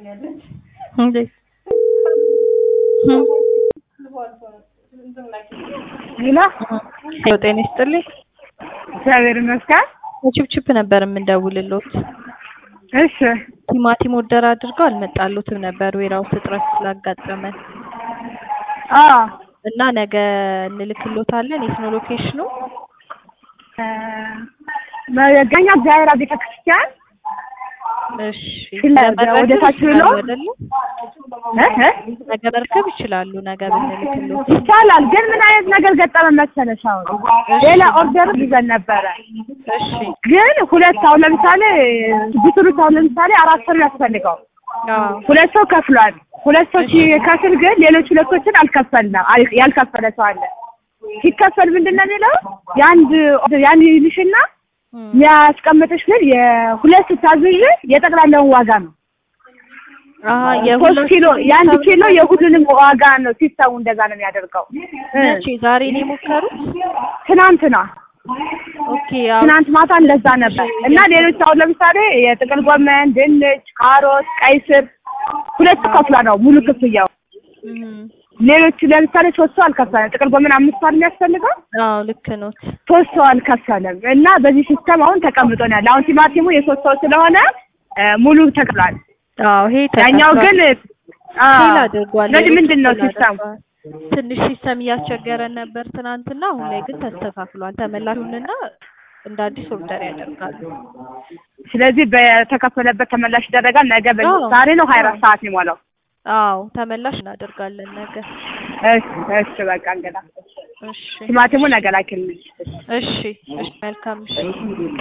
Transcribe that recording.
እንዴት ሄሎ ሄሎ ጤና ይስጥልኝ እግዚአብሔር ይመስገን። ከችፕችፕ ነበር የምንደውልሎት እሺ ቲማቲም ኦርደር አድርገው አልመጣሉትም ነበር ዌራውስ እጥረት ስላጋጠመን አዎ እና ነገ እንልክሎታለን የት ነው ሎኬሽኑ መገኛ እግዚአብሔር ቤተ ክርስቲያን እሺ ስለ- ለመረከብ ወደ ታች ብሎ? ይችላሉ አይደለ እ እ ነገ መርከብ ይችላሉ ነገ ብንልክሎት ይቻላል። ግን ምን አይነት ነገር ገጠመ መሰለሽ? አሁን ሌላ ኦርደር ይዘን ነበረ። እሺ ግን ሁለት አሁን ለምሳሌ ቢትሩት አሁን ለምሳሌ አራት ሰው ያስፈልገው አዎ ሁለት ሰው ከፍሏል። ሁለት ሰው ሲከፍል ግን ሌሎች ሁለቶችን አልከፈልንም። አል- ያልከፈለ ሰው አለ። ሲከፈል ምንድን ነው የሚለው የአንድ ያን ይልሽና እም፣ የሚያስቀምጥሽ ግን የሁለት ስታዝዥ የጠቅላላውን ዋጋ ነው። አሀ ሶስት የሁለት ኪሎ የአንድ ኪሎ የሁሉንም ዋጋ ነው ሲስተሙ እንደዛ ነው የሚያደርገው። እ መቼ ዛሬ ነው የሞከሩት ትናንትና ኦኬ ያው ትናንት ማታ እንደዛ ነበር እና ሌሎች አሁን ለምሳሌ የጥቅል ጎመን፣ ድንች፣ ካሮት፣ ቀይ ስር ሁለት ከፍላ ነው ሙሉ ክፍያው። እም፣ ሌሎች ለምሳሌ ሶስት ሰው አልከፈለም። ጥቅል ጎመን አምስት ሰው የሚያስፈልገው አዎ ልክ ኖት ሶስት ሰው አልከፈለም እና በዚህ ሲስተም አሁን ተቀምጦ ነው ያለ። አሁን ቲማቲሙ የሶስት ሰው ስለሆነ እ ሙሉ ተከፍሏል። አዎ ይሄ ያኛው ግን አ ፌል አድርጓል ስለዚህ ምንድን ነው ፌል ሲስተሙ? አድርጓል። ትንሽ ሲስተም እያስቸገረን ነበር ትናንትና አሁን ላይ ግን ተስተካክሏል ተመላሹንና እንደ አዲስ ኦርደር ያደርጋሉ ስለዚህ በተከፈለበት ተመላሽ ይደረጋል። ነገ በ- አዎ። ዛሬ ነው ሀያ አራት ሰዓት የሚሞላው። አዎ ተመላሽ እናደርጋለን ነገ እሺ እሺ በቃ እንግዳ እሺ ቲማቲሙ ነገ ላኪልኝ። እሺ እሺ መልካም እሺ